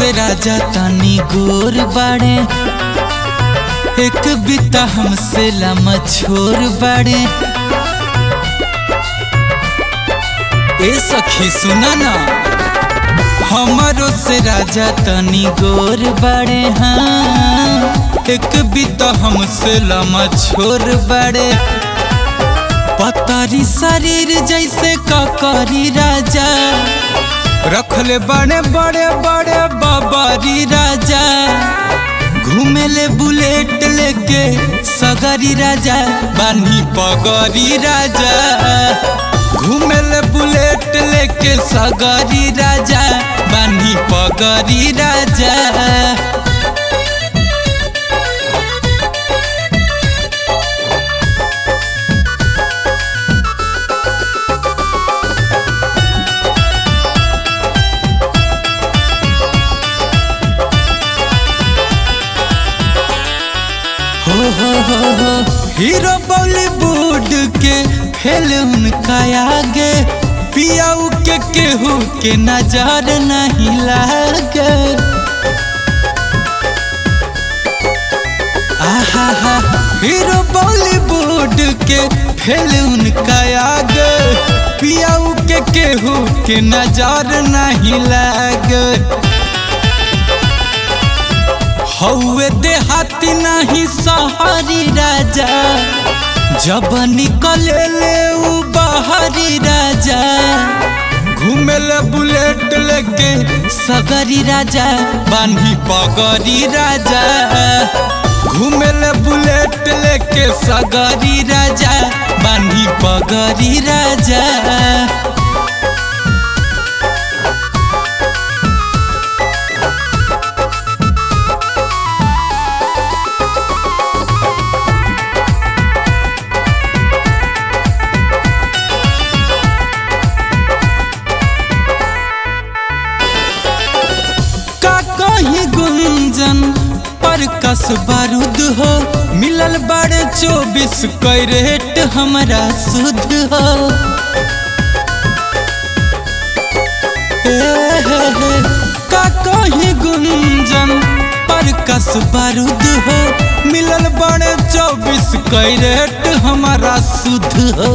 से राजा तनी गोर बाड़े एक बिता हमसे लम छोर बाड़े ए सखी सुना ना हमारो से राजा तनी गोर बाड़े हाँ एक बिता हमसे लम छोर बाड़े पतारी शरीर जैसे ककरी राजा रखले बड़े बड़े बड़े बाबारी राजा घूमेले बुलेट लेके सगरी राजा बानी पगरी राजा घूमेले बुलेट लेके सगरी राजा बानी पगरी राजा हो हो हो हो हीरो बॉलीवुड के फिल्म का आगे पियाऊ के केहू के नजर नहीं लागे आहा हा हीरो बॉलीवुड के फिल्म का आगे पियाऊ के केहू के नजर नहीं लागे हौवे देहाती नहीं सहारी राजा जब निकले ले उ बाहरी राजा घूमेले बुलेट लेके सगरी राजा बानी पगरी राजा घूमेले बुलेट लेके सगरी राजा बानी पगरी राजा का कहीं गुंजन पर कस बारूद हो मिलल बड़े चौबीस कैरेट हमारा शुद्ध हो ए हे हे, का कहीं गुंजन पर कस बारूद हो मिलल बड़े चौबीस कैरेट हमारा शुद्ध हो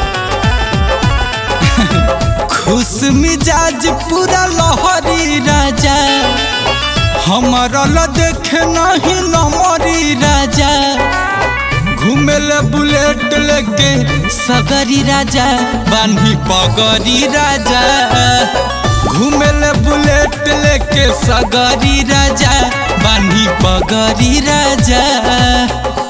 खुश मिजाज पूरा लहरी राजा हमारा ल देखे नहीं नमरी राजा घूमेले बुलेट लेके सगरी राजा बानी पगरी राजा घूमेले बुलेट लेके सगरी राजा बानी पगरी राजा